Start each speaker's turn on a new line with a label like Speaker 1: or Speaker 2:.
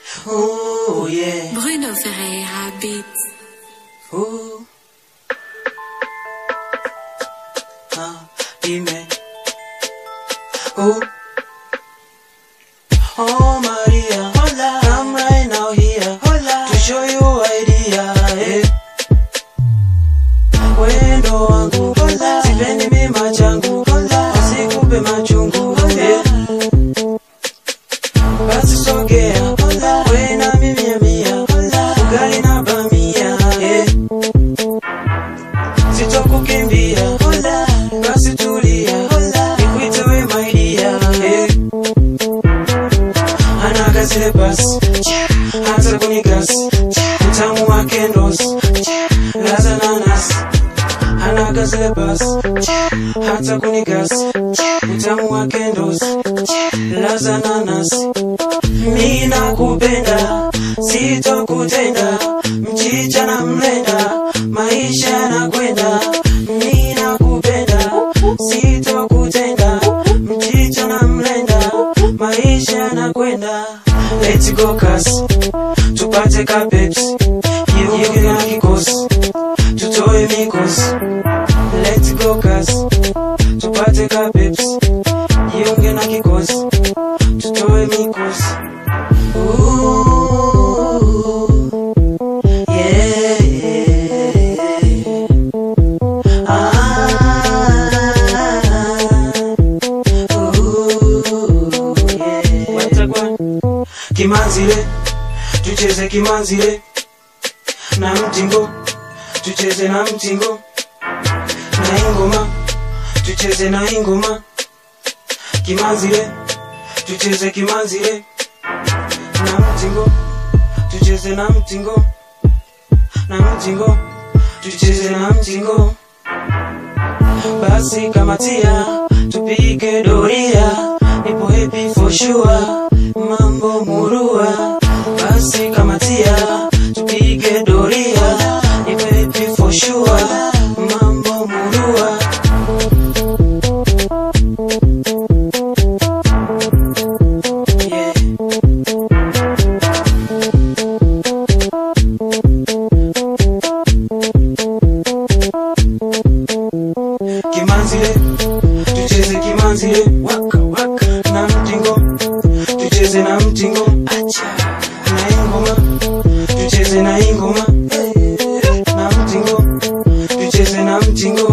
Speaker 1: Oh yeah.
Speaker 2: Bruno Ferreira Beats.
Speaker 1: Ooh. Uh, dime. Ooh. Oh Maria, hola. I'm right now here, hola. To show you idea, eh. Wendo wangu, hola. Sipendi mima changu, hola. Asikupe machungu, eh. Basi sogea, hola. We na mimi ya mia, hola. Ugali na bamia, eh. Sitokukimbia, hola. Basi tulia, hola. Nikuite we my dear, eh. Anaga zile basi, hata kunigas, utamu wake ndos, laza nanas. Anaga zile basi, hata kunigas, utamu wake ndos, laza nanas. Mimi nakupenda, sitokutenda, mchicha na mlenda, maisha yanakwenda. Mimi nakupenda, sitokutenda, mchicha na mlenda, maisha yanakwenda. Let's go kasi, tupate ka Pepsi, jiunge na kikosi, tutoe mikosi. Let's go kasi, tupate ka Pepsi, jiunge na kikosi, tutoe mikosi. Ooh, yeah, yeah. Ah, ooh, yeah. Wetagwa. Kimanzile, tucheze kimanzile na mtingo, tucheze na mtingo na ingoma, tucheze na ingoma. Kimanzile, tucheze kimanzile na mtingo, tucheze na mtingo na mtingo, tucheze na mtingo. Basi kamatia, tupige doria, nipo happy for sure, mambo murua. Basi kamatia, tupige doria, nipo happy for sure, mambo murua. Yeah. Kimanzile, tucheze kimanzile, waka waka na mtingo, tucheze na mtingo, acha na ingoma, tucheze na ingoma, eh, na mtingo, tucheze na mtingo.